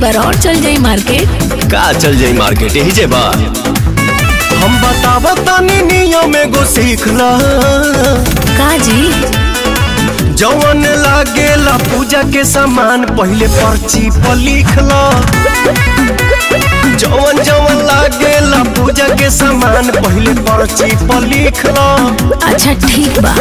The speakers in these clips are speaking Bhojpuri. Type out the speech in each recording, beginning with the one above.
बार और चल जाई मार्केट का चल जाई मार्केट यही जे बा हम बतावा तानी नियम एगो सीख ला का जी जवन लागेला पूजा के सामान पहले पर्ची पर लिख ला जवन जवन लागेला पूजा के सामान पहले पर्ची पर लिख ला अच्छा ठीक बा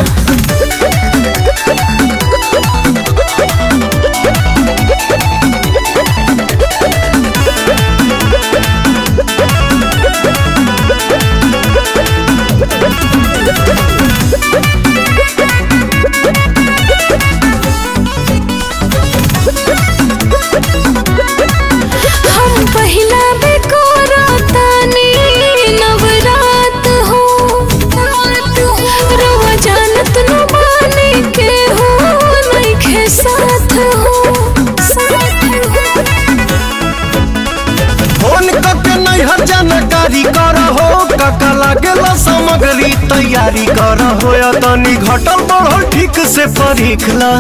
हम पहिला बेकोरा तानी नवरात हो रवा जानत न माने के हो नइखे साथ हो फोन करके नैहर जानकारी कर हो काका लागेला सामग्री तैयारी कर हो या तनी घटल बढ़ल ठीक से परीख ला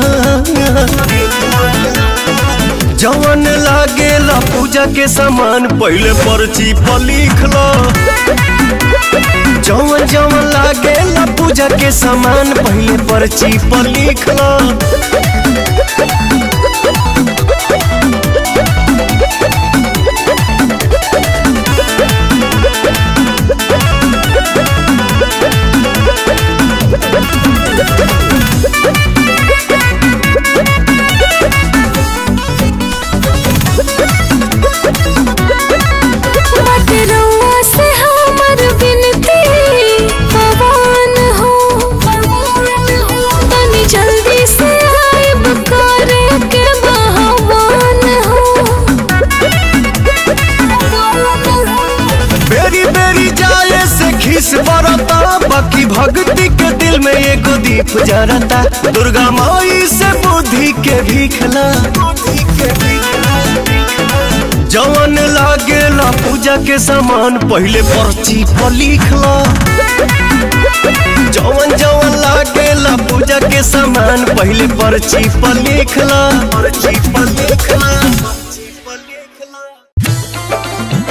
जवन लागेला पूजा के सामान पहले पर्ची पर लिख लो जवन जवन लागेला पूजा के सामान पहले पर्ची पर लिख लो बाटे रउआ से हमर बिनती पवन हो तनी जल्दी से आइब करे के बहवान हो बेरी बेरी जाए से खिस बरता बाकी भक्ति के दिल में एगो दीप जरता दुर्गा माई से बुद्धि के भीखला जवन लागेला पूजा के सामान पहले पर्ची पर लिखला जवन जवन लागेला पूजा के सामान पहले पर्ची पर लिखला पर्ची पर लिखला पर्ची पर लिखला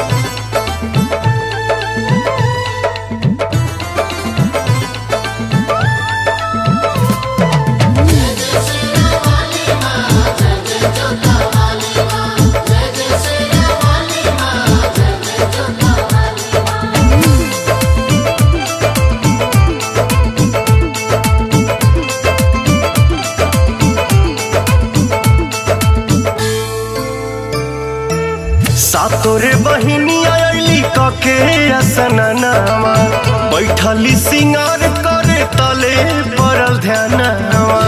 सातोरे बहिनी आयली कके असननावा बैठली सिंगार करे तले पड़ल ध्यानवा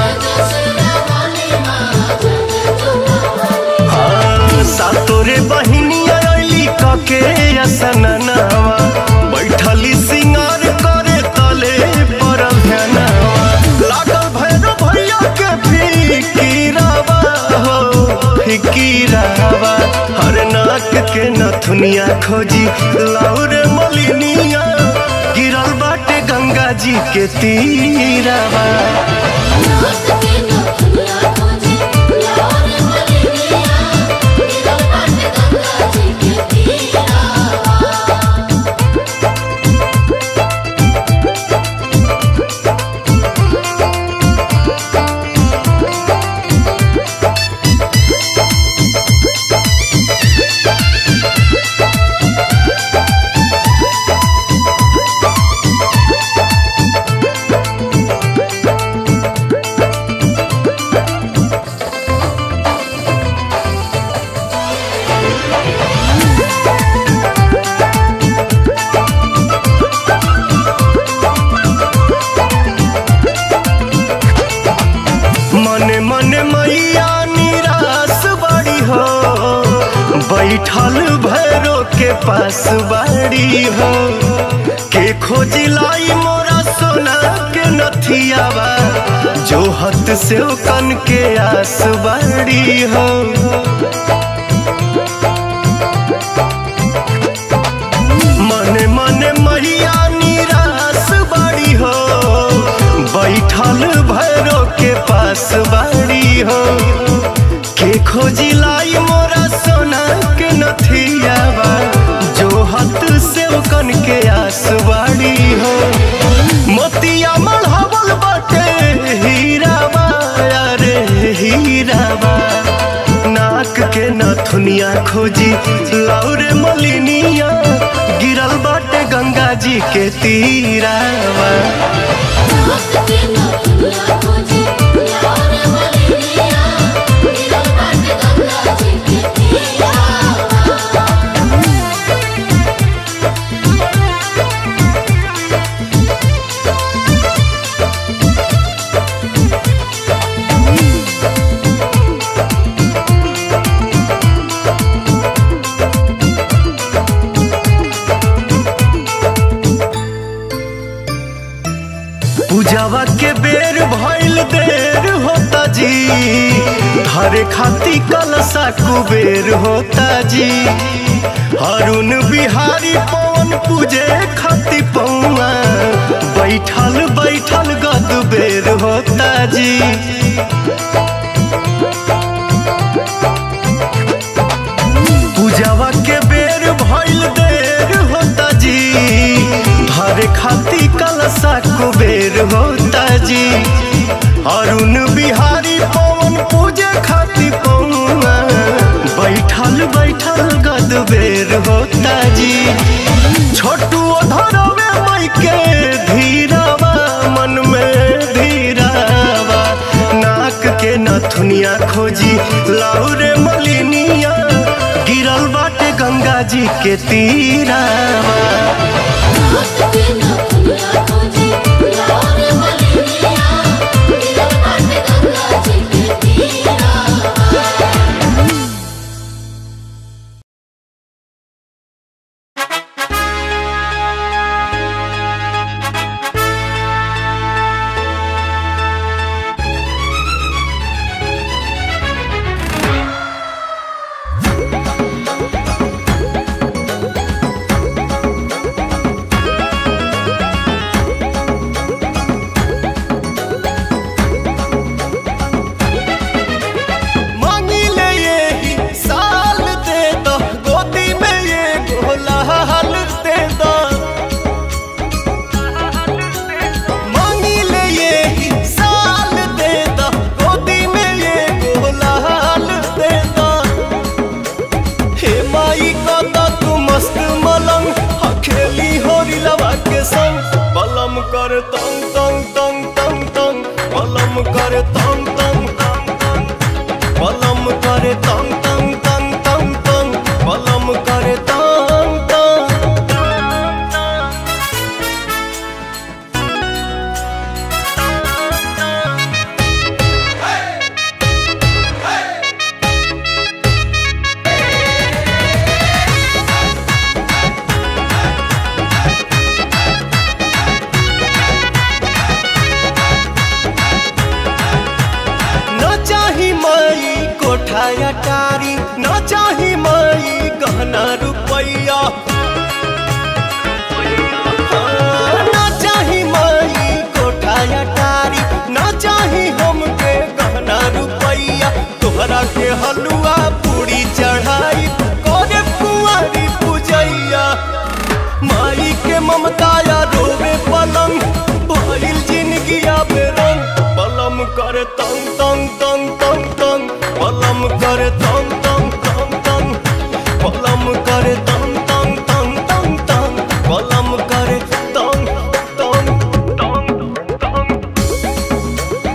हाँ, सातोरे बहिनी आयली कके असननावा बैठली सिंगार करे तले पड़ल ध्यानवा लागल भैरव भैया के फिकीरावा हो फिकीरावा हर नाक के नथुनिया खोजी लाउर मलिनिया गिरल बाटे गंगा जी के तीरावा मने मने मैया निराश बड़ी हो बैठल भैरो के पास बाड़ी हो के खोजी लाई मोरा सोना के नथियावा जो हत से कन के आस बाड़ी हो मने मने मैया निराश बड़ी हो बैठल भैरो के पास बाड़ी हो के खोजी लाई मोरा सोना खोजी लौरे मलिनिया गिरल बाटे गंगा जी के तीरावा पूजावा के बेर भइल देर होता जी हरे खाती कलसा कुबेर होता जी अरुण बिहारी पवन पूजे खाती पौआ बैठल बैठल गद बेर होता जी पूजावा के बेर भइल देर होता जी हरे खाती कलसा कुबेर होता जी अरुण बिहारी पवन पूजे खाती पौआ बैठल बैठल गद बेर होता जी छोटू धरवे मई के धीरावा मन में धीरावा नाक के नथुनिया खोजी लाउरे मलिनिया गिरल बाटे गंगा जी के तीरावा मांगी ले ये साल दे दो गोदी में ये गोलाल दे दो मांगी ले ये साल दे दो गोदी में ये गोलाल दे दो हे माई का तू मस्त मलंग हखेली होरी लवा के संग बलम कर तंग तंग तंग तंग तंग बलम कर तंग तंग तंग तंग बलम करे तंग तंग तंग तंग तंग बलम करे तंग तंग न चाही माई कोठाया टारी न चाही माई गहना रुपैया न चाही माई कोठाया टारी न चाही हमके गहना रुपैया तोहरा के हलुआ पूरी चढ़ाई करे कुंवारी पूजैया माई के ममताया रोवे पलंग भइल जिंदगिया बेरंग पलम करे तंग तंग तंग तंग तंग पलम करे तंग तंग तंग तंग पलम करे तंग तंग तंग तंग तंग पलम करे तंग तंग तंग तंग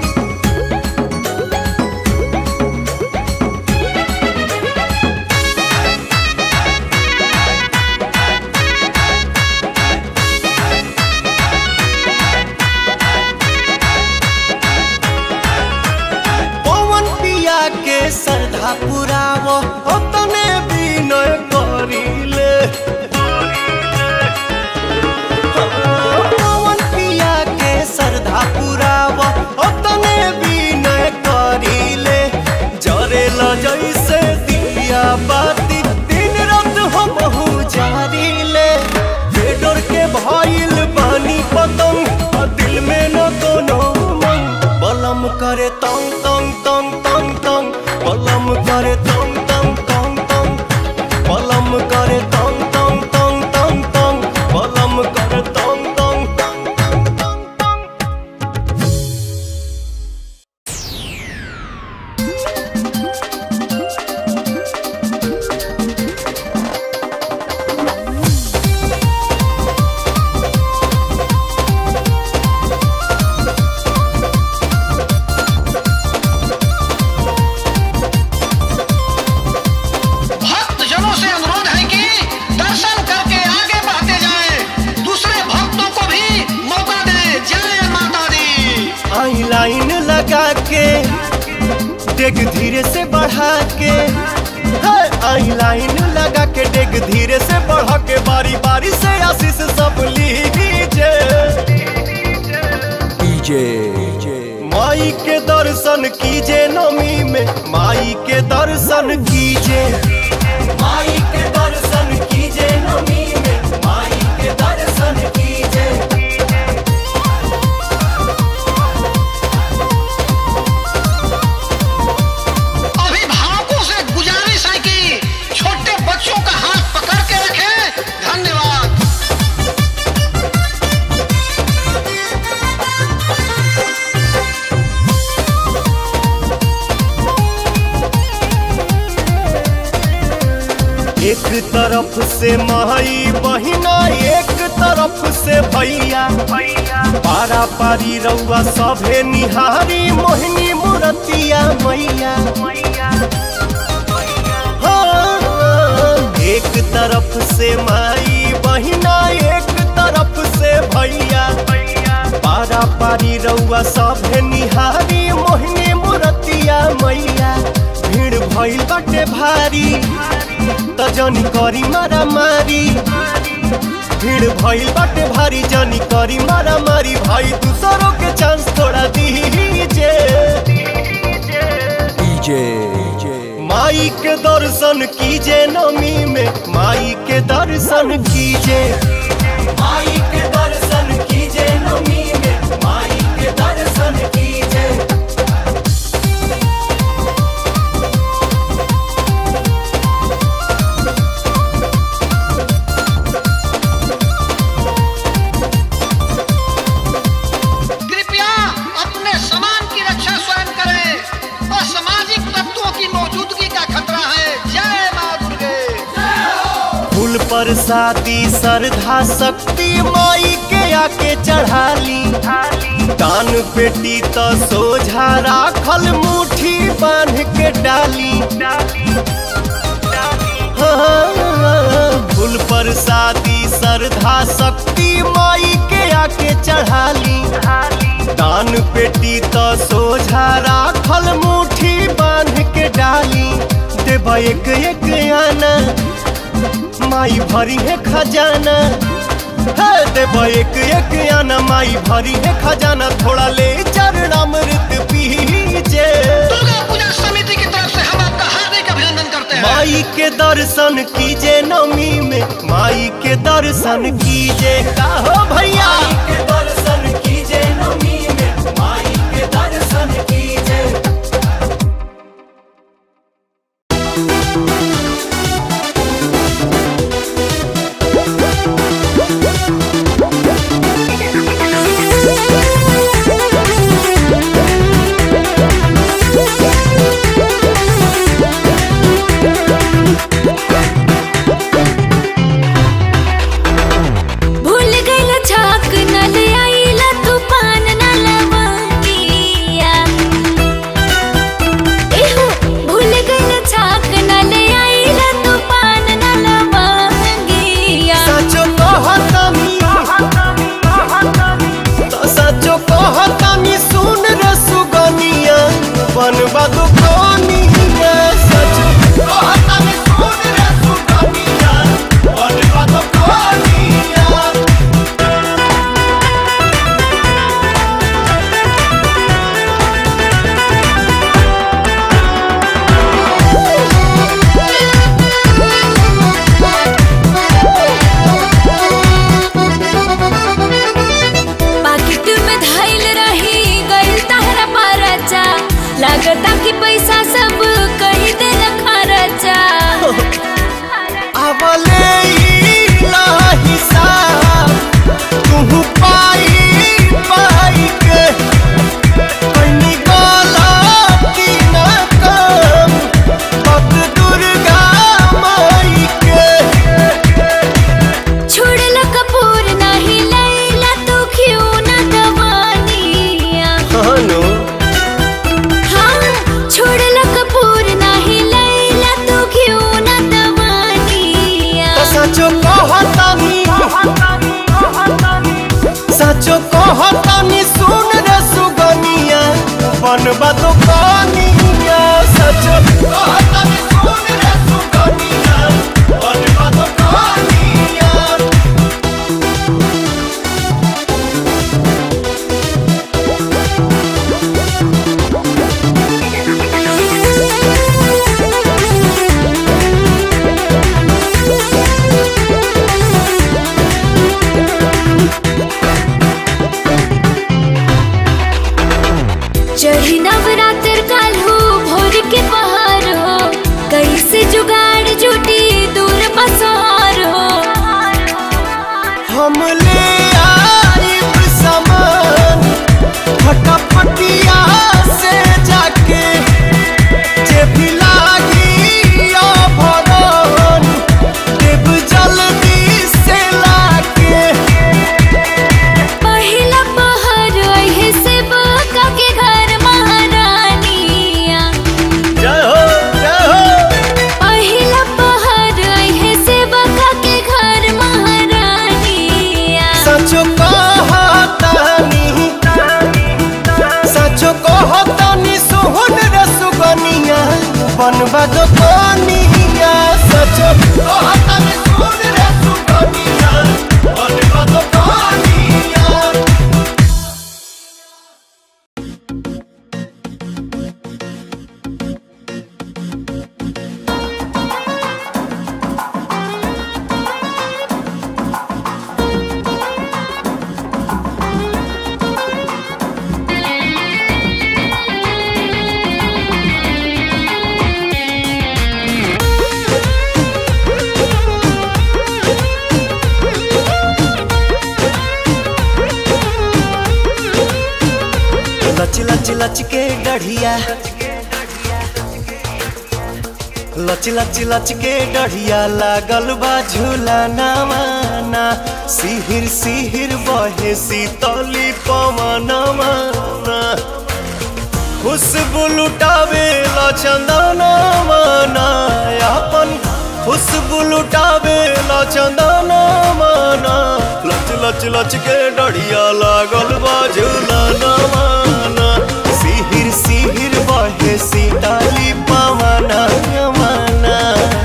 पवन पिया के श्रद्धा पुरावो ओतने विनय करिले पवन पिया के श्रद्धा पुरावो ओतने विनय करिले जरेल जैसे दिया बाती दिन रात हमहू जारिले बेडर के भइल बानी पतंग आ दिल में न कोनो मंग बलम करे तंग तंग तंग तंग तंग बलम करे डेग धीरे से बढ़ा के हाय, आई लाइन लगा के डेग धीरे से बढ़ा के बारी बारी से आशीष सब लीजिए माई के दर्शन कीजे नमी में माई के दर्शन कीजे माई के दर्शन कीजे नमी में माई के दर्शन कीजे अभिभावकों से गुजारिश है कि छोटे बच्चों का हाथ पकड़ के रखें धन्यवाद एक तरफ से माई बहिना एक तरफ से भैया पारा पारी रउआ सभे निहारी मोहिनी मुरतिया मैया हाँ, एक तरफ से माई बहिना एक तरफ से भैया पारा पारी रउआ सभे निहारी मोहिनी मुरतिया मैया भीड़ भइल बाटे भारी त जनी करी मारा मारी भीड़ भइल बाटे भारी जनी करी मारा मारी भाई दूसरों के चांस थोड़ा दीजे माई के दर्शन कीजे नमी में माई के दर्शन कीजे माई के दर्शन कीजे नमी में माई के दर्शन कीजे कृपया अपने सामान की रक्षा स्वयं करें असामाजिक तत्वों की मौजूदगी का खतरा है जय माँ दुर्गे फूल पर शादी श्रद्धा शक्ति माई के आके चढ़ाली दान पेटी तो सोझा राखल मुट्ठी बांध के डाली हाँ, फूल पर शादी श्रद्धा शक्ति माई के आके चढ़ाली दान पेटी तो सोझा राखल मुट्ठी बांध के डाली देवा एक एक आना माई भरी है खजाना है देवा एक एक आना माई भरी है खजाना थोड़ा ले चरणामृत पीजे दुर्गा पूजा समिति की तरफ से हम आपका हार्दिक अभिनंदन करते हैं माई के दर्शन कीजे नमी में माई के दर्शन कीजे का हो भैया के दर्शन कीजे नमी में माई के दर्शन कीजे भूल गइल छाक न ले आइला तूफान न लवंगिया एहो भूल गइल छाक न ले आइला तूफान न लवंगिया सचो कहतानी तो सचो कहतानी सुन रे सुगनिया बनबा दो कनिया सचो कहतानी सुन रे सुगनिया बनबा दो कनिया पाकिट में धइल रही गइल तहरा परचा लागता कि पैसा सब कही देल खर्चा आवले इला हिसाब तुहु पाई पाई के कनी गलती न कम पग दुर्गा माई के छोड़ल कपूर नहीं लैला तू क्यों न दवानिया हनो हाँ छोड़ल कपूर नहीं लैला तू क्यों न दवानिया तो सचो कहतानी सचो कहतानी सुन रे सुगनिया बनबा तो कनिया सचो कहतनी सुन रे सुगनिया बनवा तो कहानिया चढ़ी नवरात्र काल्हू भोर के पहाड़ हो कैसे जुगाड़ जुटी दूर पसार हो हम ले आइब सामान फटाफटिया से जाके जे भी लागी भरन देव जल्दी से लाके पहिला पहर अहे से बका के घर महारानिया जय हो जय हो पहिला पहर अहे से बका के घर महारानिया सचो कहतानी सचो कहतानी सुहुन रे सुगनिया बनवा दो कनिया सचो कहतानी सुहुन रे सुगनिया बनवा दो कनिया लच लच लच के गढ़िया लच लच लच के गढ़िया लागल बा झूला नवाना सिहिर सिहिर बहे सीतली पवनवा खुशबू लुटावे ला चंदनवा अपन खुशबू लुटावे ला चंदनवा लच लच लच के डढ़िया लागल बा झूला नवाना सिहिर सिहिर बहे सीताली पवना यमना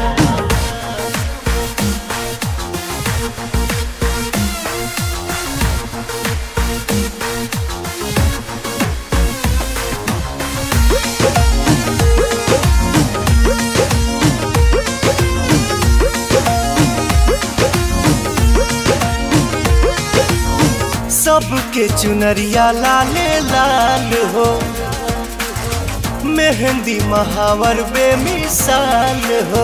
सबके चुनरिया लाले लाल हो मेहंदी महावर बेमिसाल हो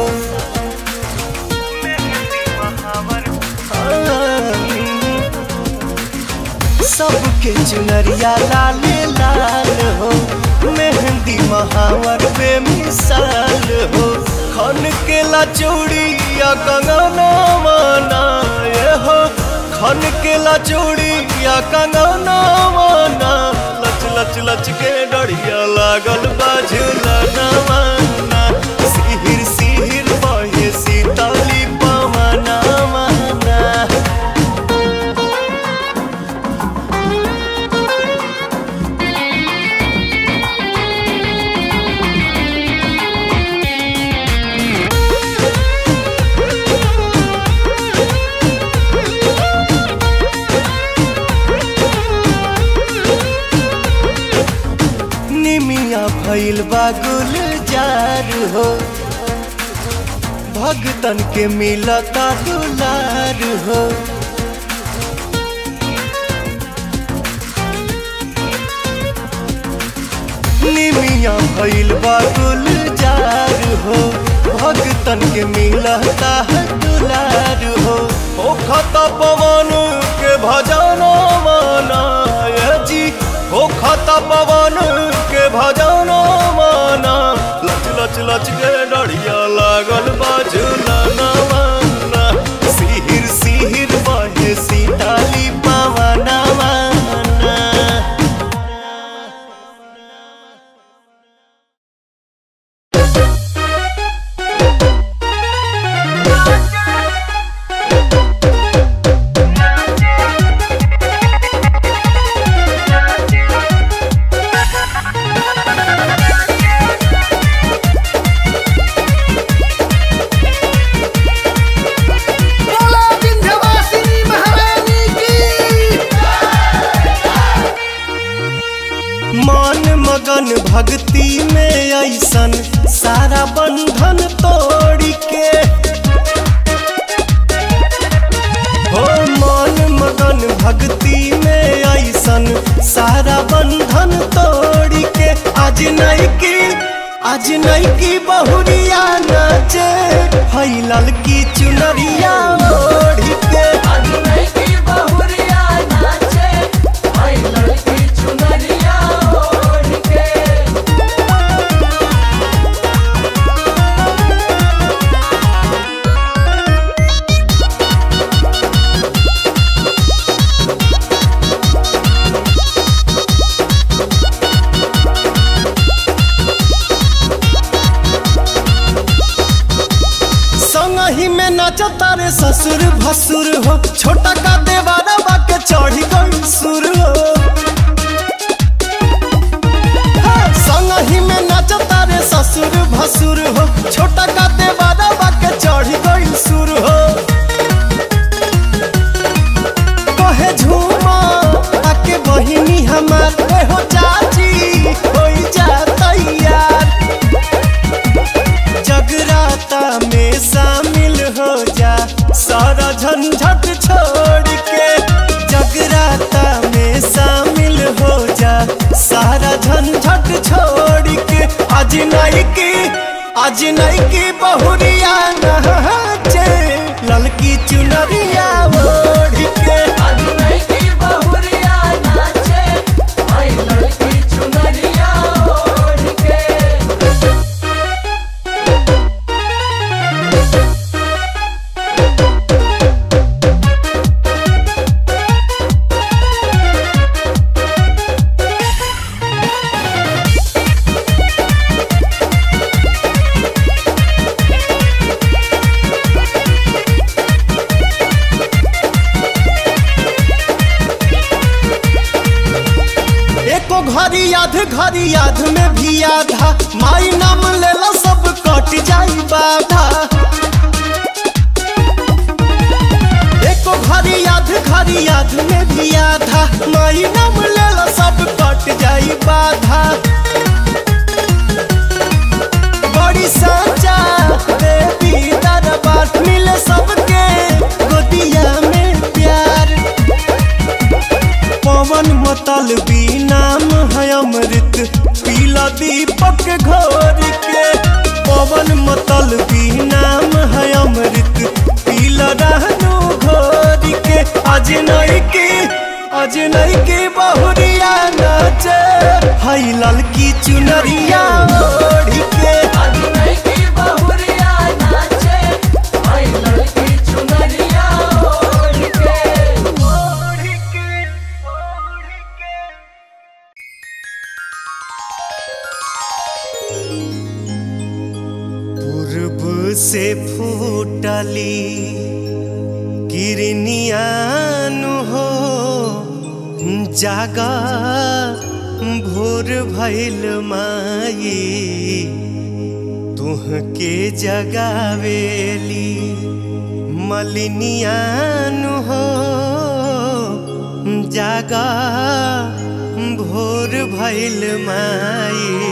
सबके चुनरिया लाले लाल हो मेहंदी महावर बेमिसाल हो खन के ला चूड़िया कंगना माना ये हो खन के ला चूड़िया कंगना माना लच लच लच के डढ़िया लागल बाझुला नवाना सिहिर सिहिर बहे सीताली पवना माना निमिया भइल बा गुलजार हो भगतन के मिलता दुलार हो निमिया भइल बा गुलजार हो भगतन के मिलता दुलार हो ओ खता पवन के भजना माना ये जी ओ खता पवन के भजना माना लच लच लच के डढ़िया लागल बाजुला नवाना सिहिर सिहिर बहे सीताली पवना माना Thank भक्ति में ऐसन सारा बंधन तोड़ के हो मन मगन भक्ति में ऐसन सारा बंधन तोड़ के आज नहीं की आज नहीं की बहुरिया नाचे हई ललकी चुनरिया ओढ़ के संगही में नचता रे ससुर भसुर हो छोटा का देवारा बाके चढ़ी गई सुर हो हाँ, संगही में नचता रे ससुर भसुर हो छोटा का देवारा बाके चढ़ी गई सुर हो कहे झूमा आके बहिनी हमार ए हो चाची होई जा तैयार जगराता में शामिल हो जा सारा झंझट छोड़ के जगराता में शामिल हो जा सारा झंझट छोड़ के आज नहीं की आज नहीं की बहुरिया नहाचे ललकी चुनरिया ओढ़ के एको घड़ी याद घड़ी याद में भी आधा माई नाम लेला सब कट जाई बाधा एको घड़ी याद घड़ी याद में भी आधा माई नाम लेला सब कट जाई बाधा बड़ी साचा देवी दरबार मिले सबके गोदिया में प्यार पवन मतल भी नाम है अमृत पीला दीपक घोर के पवन मतल भी नाम है अमृत पीला रहनु घोर के आज नहीं की आज नहीं की बहुरिया नाचे हई ललकी चुनरिया ओढ़ के पूर्व से फूटली किरनियान हो जागा भोर भैल माई तुहके जगावेली मलिनियान हो जागा भोर भैल माई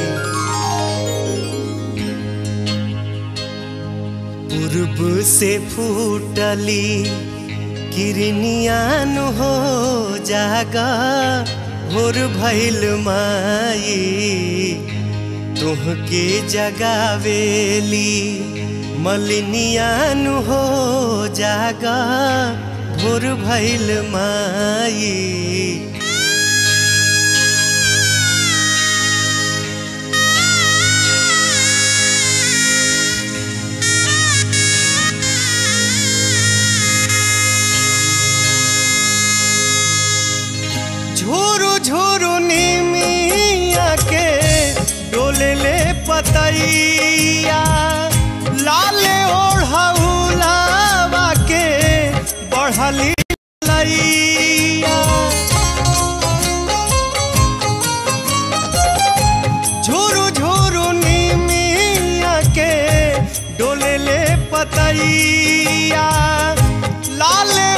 पूर्व से फूटली किरनियान हो जागा भोर भैल माई तुहके जगावेली मलिनियान हो जागा भोर भैल माई झोरू झोरू नीमिया के डोले ले पतैया लाले ओढ़ौलावा के बढ़ली लैया झोरू झोरू नीमिया के डोले ले पतैया लाले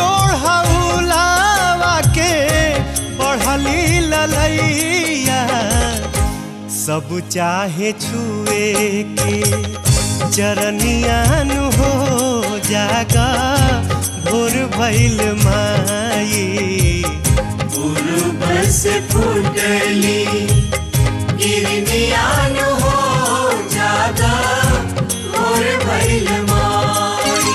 ओढ़ौलावा के बढ़ली ललैया सब चाहे छुए के चरनियान हो जागा भोर भइल माई पूर्व से फूटली गिरनियान हो जागा और भइल माई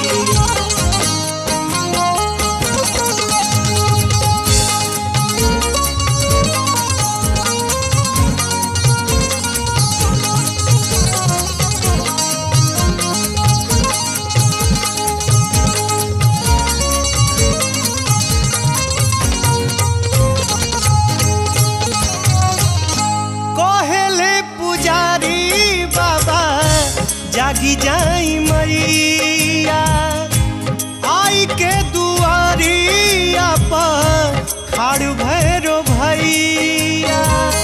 कहेले पुजारी बाबा जागी जाई मैया आई के दुआरिया पर खाड़ भैरो भैया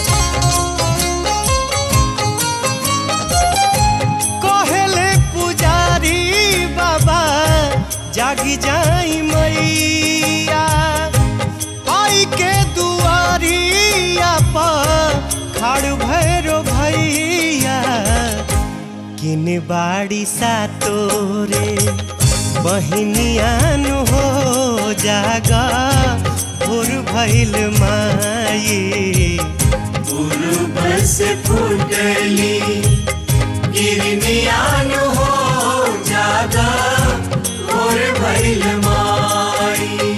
कहेले पुजारी बाबा जागी जाई मैया आई के दुआरिया पर खाड़ भैरो भैया किन बाड़ी सा तोरे बहिनियान हो जागा भोर भइल माई पूर्व से फूटली गिरनियान हो जागा और भइल माई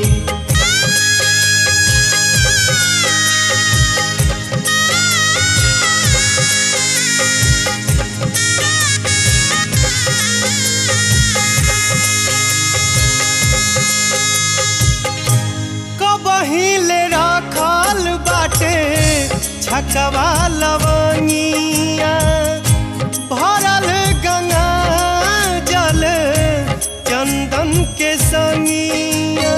कबहिले रखल बाटे छकवा लवंगिया भरल गंगा जल चंदन के संगिया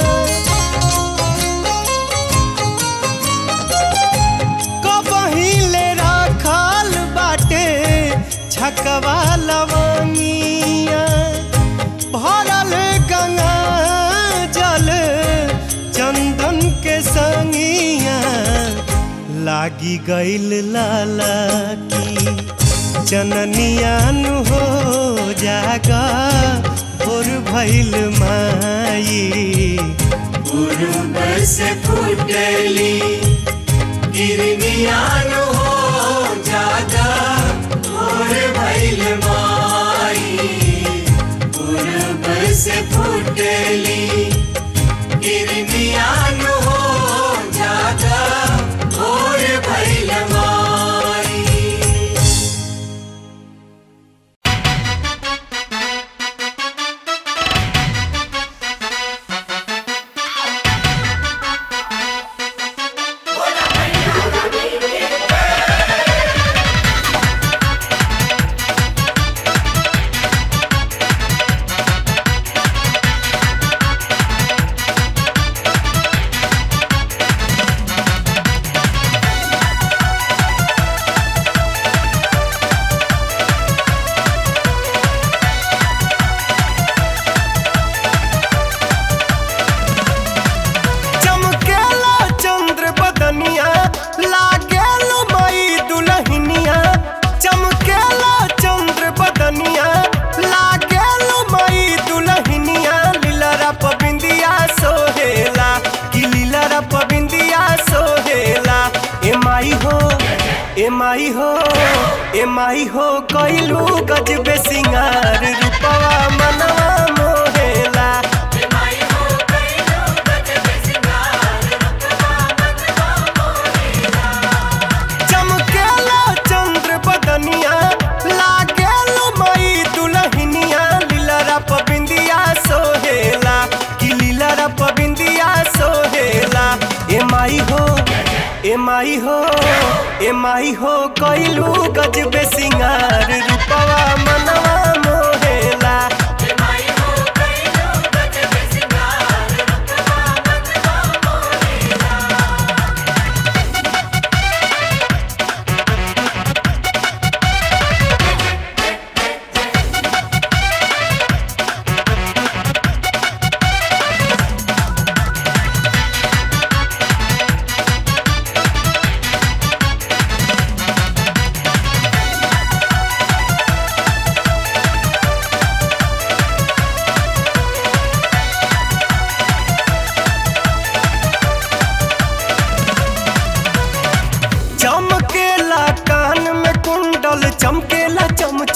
कबहिले रखल बाटे छकवा लवंगिया भरल गंगा जल चंदन के संगिया लागी गईल लाला की चननियान हो जागा भोर भइल माई पूर्व से फूटली गिरनियान हो जागा और भइल माई पूर्व से फूटली गिरनियान हो जागा और भइल माई चमकेला चंद्र बदनिया लागेल मई दुलहिनिया चमकेला चंद्र बदनिया लागेल मई दुलहिनिया लीलरा पबिंदिया सोहेला कि लीलरा पबिंदिया सोहेला ए माई हो ए माई हो ए माई हो कइलू गजबे सिंगार रूपवा मनवा मोहेला चमकेला चंद्र बदनिया लागेल मई दुलहिनिया लीलरा पबिंदिया सोहेला कि लीलरा पबिंदिया सोहेला ए माई हो ए माई हो ए माई हो कइलू गजबे सिंगार रूपवा मनवा मोहेला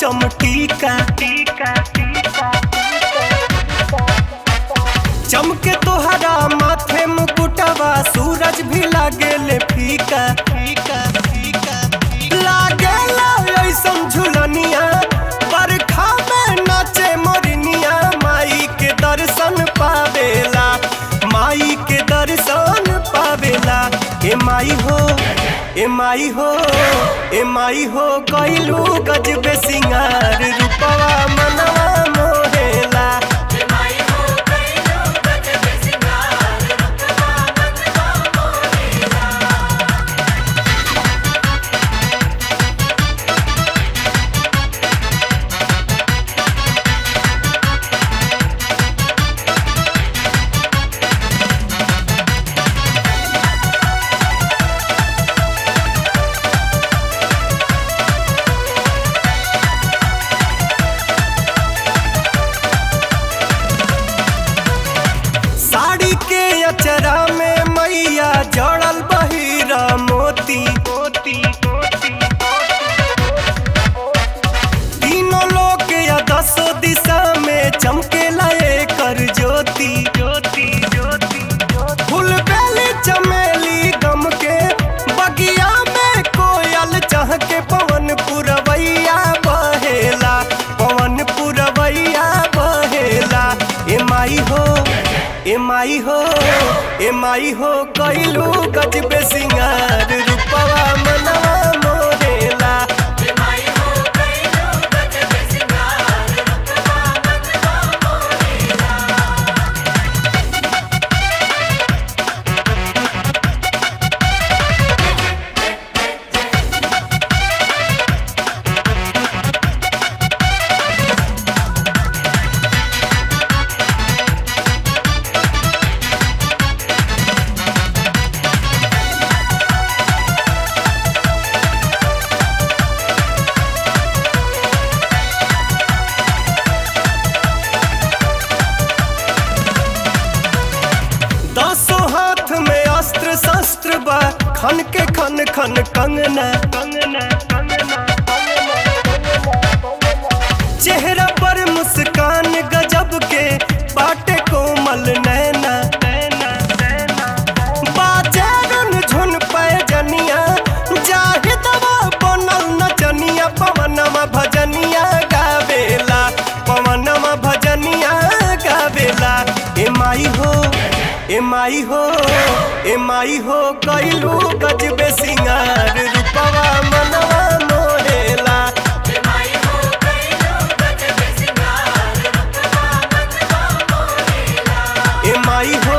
चम टीका चमके तोहरा माथे मुकुटवा सूरज भी लागेले फीका फीका फीका लागेला ऐसन झुलनिया बरखा में नाचे मोरनिया माई के दर्शन पावेला माई के दर्शन पावेला ए माई हो ए माई हो ए माई हो कैलू गजबे सिंगार रूपवा मनवा मोहेला साड़ी के अचरा में मैया जड़ल बहिरा मोती मोती तीनों लोग या दसों दिशा में चमके लाए कर ज्योति ज्योति ज्योति फूल बेली चमेली गम के बगिया में कोयल चह के पवन पुरवैया बहेला पवन पुरवैया बहेला ए माई हो ए माई हो ए माई हो कैलू गजबे सिंगार रूपवा मनवा मोरेला दसों हाथ में अस्त्र शस्त्र बा खन के खन खन कंगना कंगना कंगना चेहरा पर मुस्कान गजब के बाटे कोमल नैना नैना नैना बाजे रुन झुन पैजनिया जाहि दवा बनल नचनिया पवनमा भजनिया गावेला पवनमा भजनिया गावेला ए माई हो ए माई हो ए माई हो कैलू गजबे सिंगार रूपवा मनवा मोरेला ए माई हो